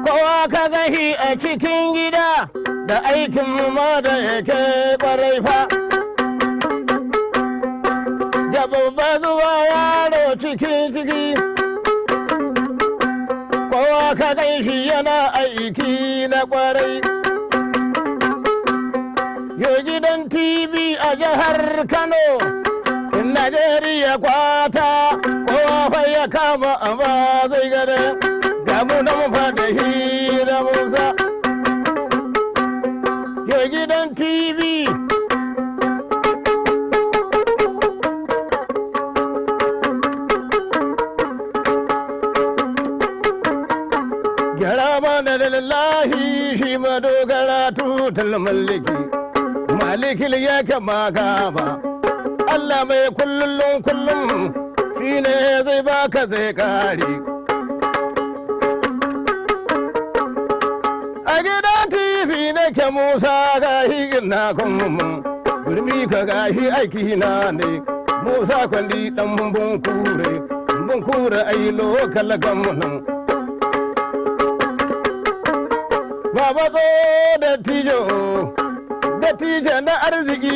kowa ka gahi a cikin gida da aikin ma da yake kwarai fa da babba zuwa yaro cikin ciki kowa ka gan shi yana aiki na kwarai yo gidan tv a jihar kano Najeriya kwata kowa fa ya kama amma zai gada ga mu nan fa da hira musa yo gidan tv gyara mana da lallahi shi madogara tutal malliki malikil ya kama kama Allah mai kullum kullum shi ne zai baka zai kare. A gidan TV nake Musa gashi na kuma gurmi ka gashi aiki na ne. Musa kwandi dan bumbun kure, bumbun kure ai lokal gamunan. Baba zo da tijo, da tijo na arziki.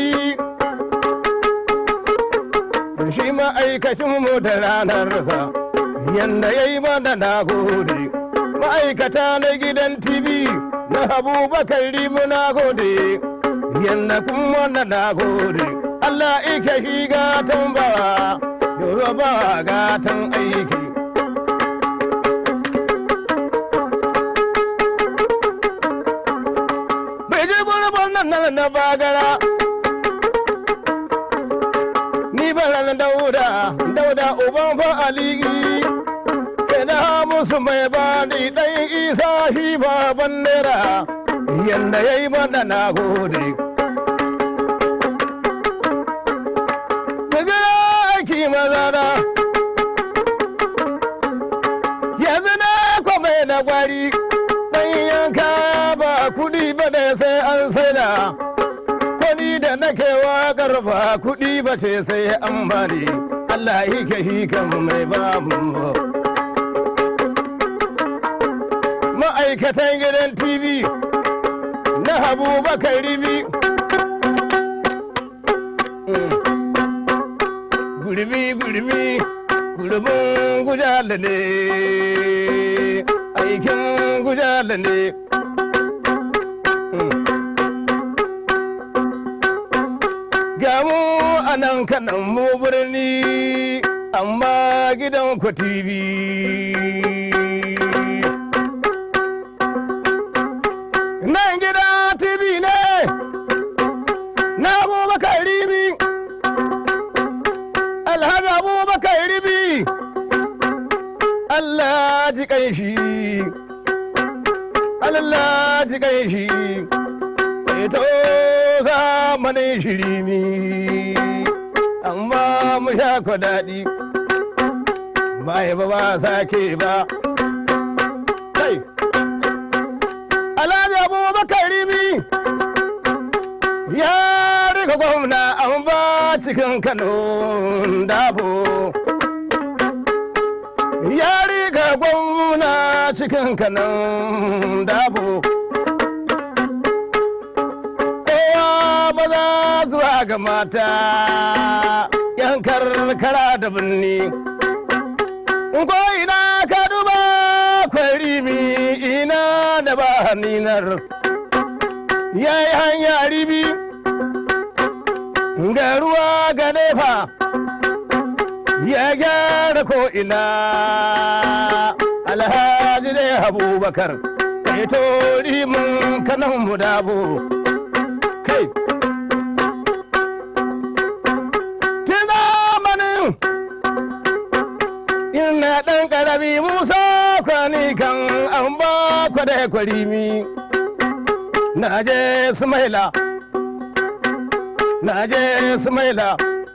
shi ma'aikacin mu da ranarsa yanda ya yi mana na gode ma'aikata na gidan tv na abubakar rimu na gode yanda kuma na na gode allah ike shi gatan ba yoruba gatan aiki bai ji gurbin nan na bagara ni baran dauda dauda uban fa aliki kana musu mai bani dan isa shi baban nera yanda yayi mana na gode Daga aiki mazana yanzu na kwame na gwari dan yanka ba kudi ba da sai an saida ni da nake waƙar ba kuɗi ba ce sai an bani Allah yake shi kan mai babu ma'aikatan gidan TV na habu bakar ribi gurmi gurmi gurbin gujala ne aikin gujala ne gamu a nan kanan mu birni amma gidan ku TV. Nan gida TV ne na abubakar ribi alhaji abubakar ribi Allah ji kanshi Allah ji kanshi ito zamanin shirimi amma mu sha ku daɗi ba ba ba sake ba kai alhaji abubakar rimi ya riga gwamna an ba cikin kano dabo ya riga gwamna cikin kano dabo maza zuwa ga mata yan karkara da birni ko ina ka duba kwarimi ina da ba haninar ya yi hanya ribi ga ruwa ga nefa ya gyara ko ina alhaji dai abubakar kai to rimin kanan mu dabo kai ina ɗan ƙarami musa kwani kan an ba kwada kwarimi na je sumaila na je sumaila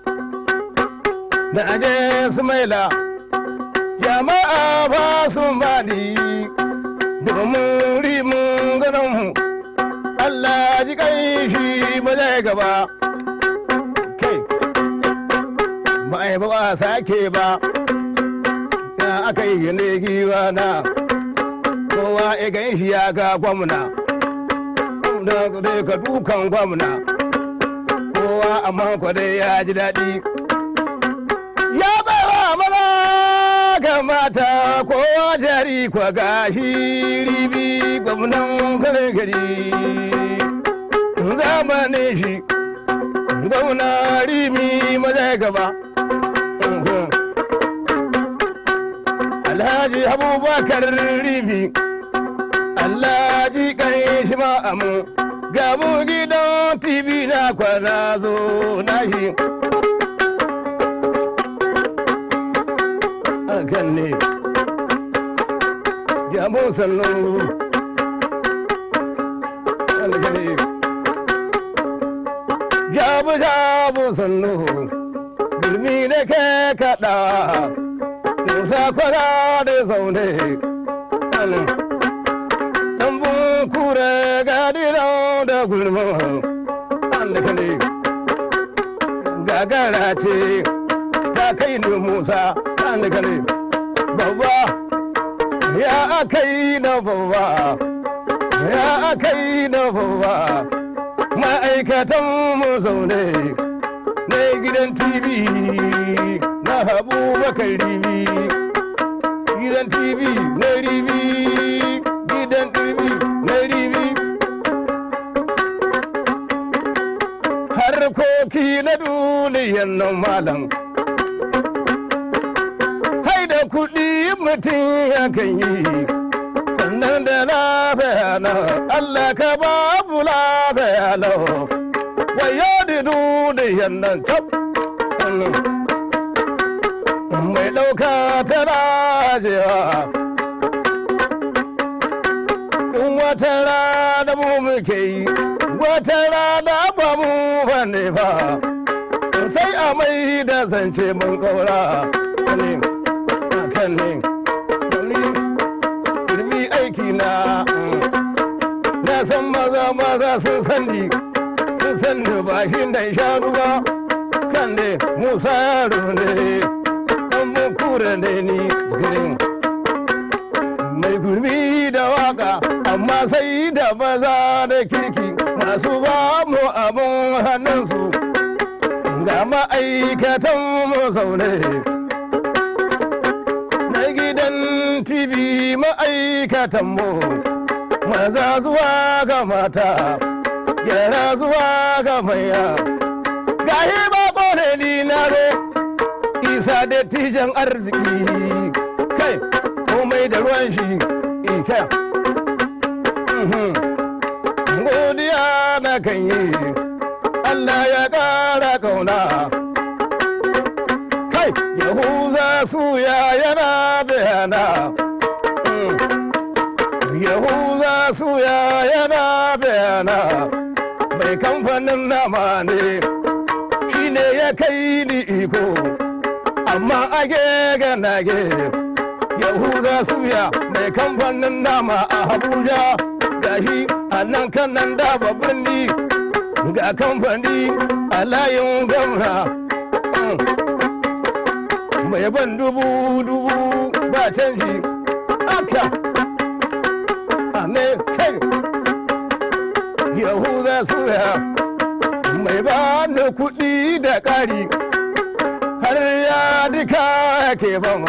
na je sumaila jama'a ba sun bani domin rimin ganinmu Allah ji kai shi ba zai gaba kai ba a yi ba ba sake ba ya aka yi ne giwa na kowa kowa ya gan shi ya ga gwamna da dai ka dukan gwamna kowa amma dai ya ji daɗi ya baiwa maza ga mata kowa jari kwa gashi ribi gwamnan kare gari zamanin shi gwamna rimi maza gaba alhaji abubakar rimi alhaji kan shi ma'amu gabu gidan tv na kwana zo na shi akan ne gabu sannu alkali jabu jabu sannu gulmi da ke kaɗa musa kwara da zaune ɗan kure gadina da gulma alkali gagara ce ta kai ni musa alkali babba ya akai na babba ya akai na babba ma'aikatan mu zaune na gidan tv na habu bakar ribi gidan tv na ribi gidan tv na ribi harkoki na duniyan nan malam sai da kuɗi mutum ya kan yi sannan da lafiya na Allah ka babu lafiya na wayo da duniyan nan tab mai ɗauka ta rajewa in wata rana mu muke yi wata rana ba mu bane ba sai a mai da zance mun kaura ne kan ne ilmi aiki na na san maza maza sun sani sun sani ba shi da shanu ba kan ne musa yaro ne dan mun kura ne ni girin mai gurbi da waka amma sai da maza da kirki masu ba mu abun hannunsu ga ma'aikatan mu zaune na gidan tv ma'aikatan mu maza zuwa ga mata yara zuwa ga maya gahi ba kone ni na ro isa da tijan arziki kai komai da ruwan shi ika godiya na kan yi Allah ya ƙara kauna kai yahuza suya yana bayana yahuza suya yana bayana mai kamfanin nama ne shi ne ya kai ni iko amma age ganage yahuza suya mai kamfanin nama a abuja gashi a nan kanan da babban ni ga kamfani a layin gwamna mai ban dubu dubu ba canji aka a ne kai yahuza suya mai ba ni kuɗi da ƙari har ya duka ke ban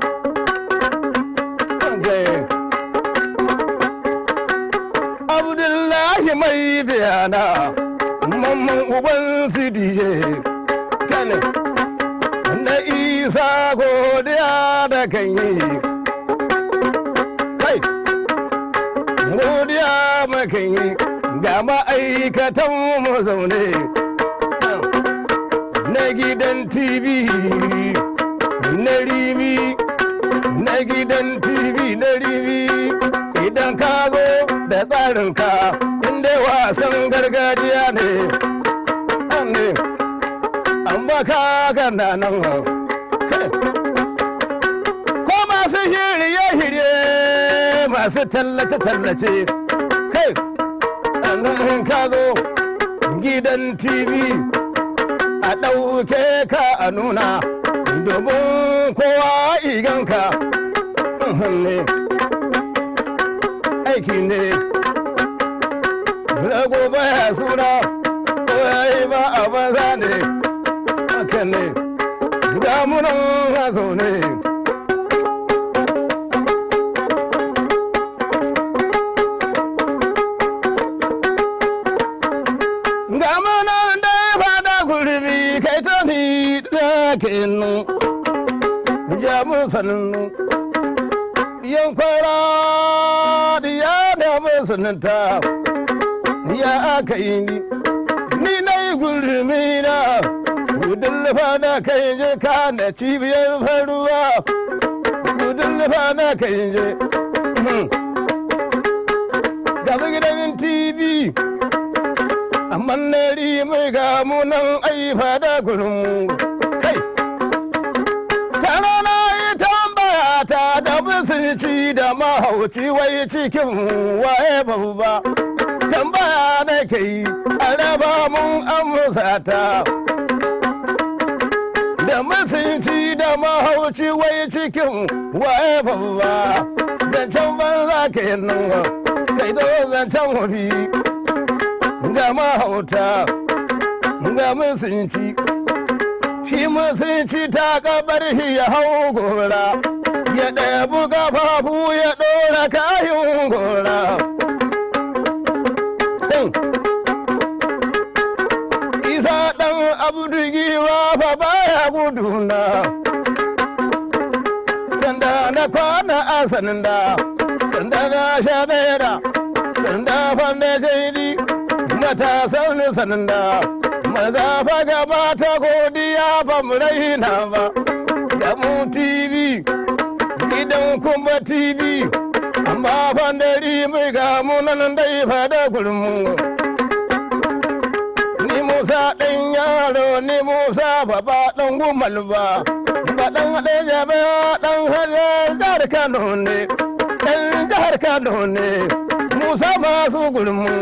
abdullahi mai biyana mamman uban sidiye kane na isa godiya da kan yi kai godiya makan yi ga ma'aikatan mu zaune na gidan tv na rimi na gidan tv na rimi idan ka zo da tsarinka inda wasan gargajiya ne ne an baka gana nan ko masu shirye-shirye masu tallace-tallace kai in ka zo gidan tv a ɗauke ka a nuna domin kowa iganka ne aiki ne rago baya suna ko yayi ba a banza ne haka ne damunan hazo ne ga mana da fada gurbi kai ta ni da kenu jamu sannu yan kwara ya da musulunta ya aka yi ni ni na yi gurmi na gudun lufa na kai je ka na cibiyar faruwa gudun lufa na kai je gaba gidan tv amma na mai ga munan aifa da gurin kai tana na yi tambaya ta da musulci da mahauci wai cikin waye babba tambaya na ke yi a raba mun amsa ta da musulci da mahauci wai cikin waye babba zancen banza ke nan kai zo zancen wafi ga mahauta ga musulci shi musulci ta kabar shi ya hau gora ya ɗabu gafafu ya ɗora kayan gora isa ɗan abdugiwa fa baya guduna sanda na kwana a sanda sanda na sha naira sanda fa na shaidi matasan sanda maza fa gaba ta godiya ba mu raina ba da mu tv gidan kuma tv amma fandari mai ga munan dai fada gurmu ni musa ɗan yaro ni musa baba ɗan gumal ba ba ɗan haɗe jabe ɗan haɗe jihar kano ne ɗan jihar kano ne musa masu gurmu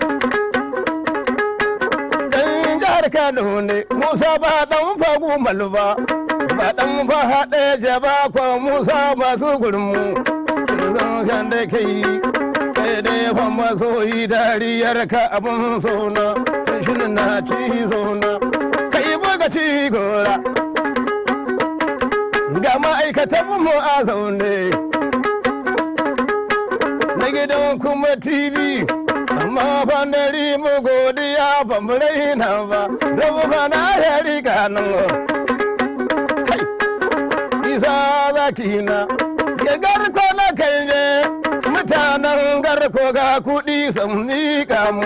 jihar Kano ne Musa ba dan fagu malba ba dan fa haɗe jaba ko Musa masu gurmu zan kan da kai kai da ya fa masoyi dariyar ka abun sona shi na ci zona kai buga ci gora ga ma'aikatan mu a zaune na gidan kuma TV amma fandari mu godiya ba mu raina ba rabu ba na ya riga nan kai isa zaki na ya garko na kai ne mutanen garko ga kuɗi sun miƙa mu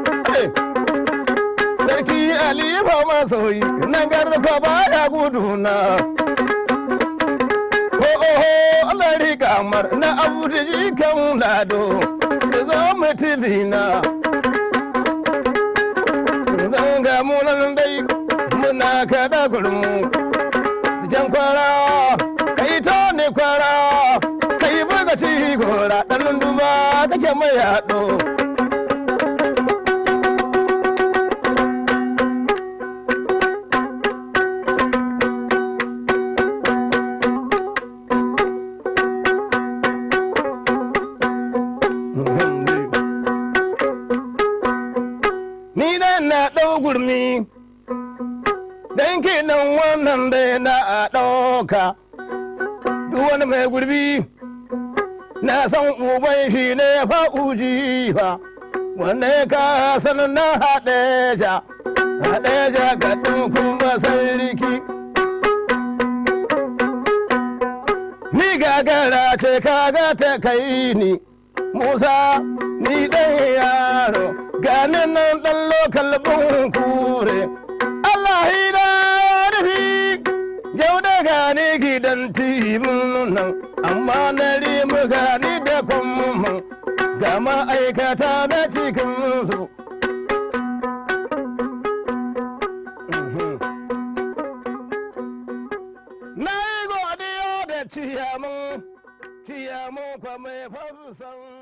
sarki alifa masoyi na garko ba ya guduna ko oho Allah riga mar na abu da jikan lado zo mutumina zan ga munan dai muna kada gurmu jan kwara kai to ne kwara kai buga ci gora dan duba kake mai yaɗo ni dan na ɗau gurmi dan kenan wannan dai na a ɗauka duk wani mai gurbi na san uban shi ne fa uji fa wanda ya ka san na haɗeja haɗeja ga kuma sarki ni gagara ce kaga ta kai ni musa ni ɗan yaro gani nan ɗan lokal bin kure Allah da rufi yau da gani gidan tibin nan amma na rimu gani da kwamman ga ma'aikata na cikin su na yi godiya da ciyamun ciyamun kwa mai fafisan